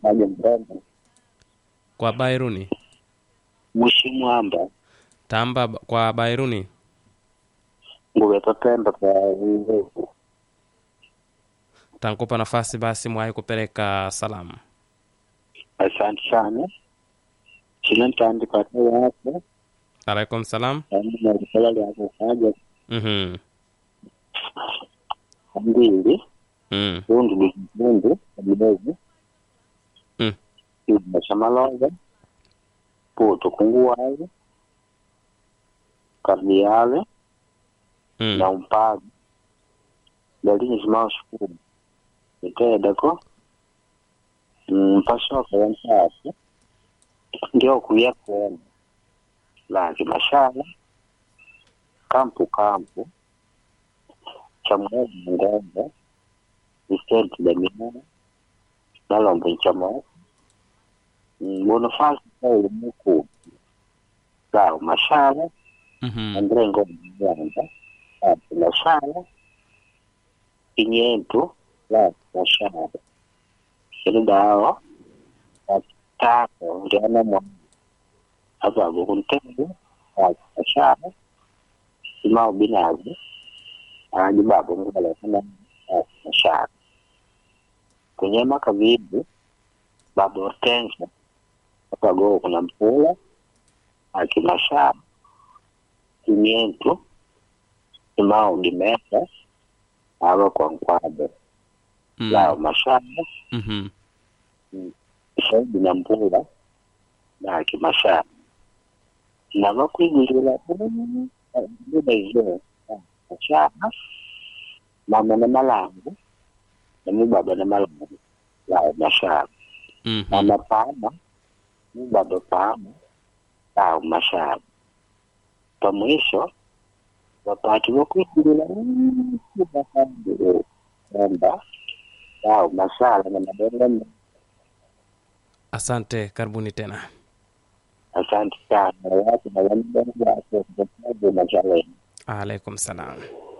maji mrembo kwa bairuni mwishimwamba tamba b- kwa bairuni nguve totenda kwa urefu tankupa nafasi basi mwai kupeleka salamu asante sana chile ntandika ate yako alaikum salam kandi nalikola lyako kaja mhm mbili mm. tundu lukitundu kabidogo Mm. kidima cha malonga puto kunguwazi kardiale Mm. na umpago dalini zimao shukuru itedeko mpasoka yansasi ndio kuya kuona laki mashala kampu kampu chamwezi ngombe isenti damiana nalombe nchamo bonofasi kauli muku lao mashala mhm André Ngombe Yanda, Ati Mashala, Kinyentu, la Mashala. Ili dawa, Atako, Ndiana Mwana, Aba Gukuntembu, Ati Mashala, Simao Binazi, Aji Babu Ngala Kana, Ati Mashala. Kunyema Kavibu, Babu Hortensia, Aba Go Kuna Mpula, Ati Mashala, Kimiento, Simao Dimesa, aba kwa Nkwado, mm. Lao Mashamba, mhm Saidi na Mpula, na Kimashamba. Na bakwigulira bila izo Mashamba, mama na malangu, na mubaba na malangu, Lao Mashamba. mhm Mama Pama, mubaba Pama, Lao Mashamba. Pamwisho, wapati wakwigulira kwamba Lao Mashala na madongo asante karibuni tena Asante sana watu na wanadamu wako kwa sababu na challenge. alaikum salam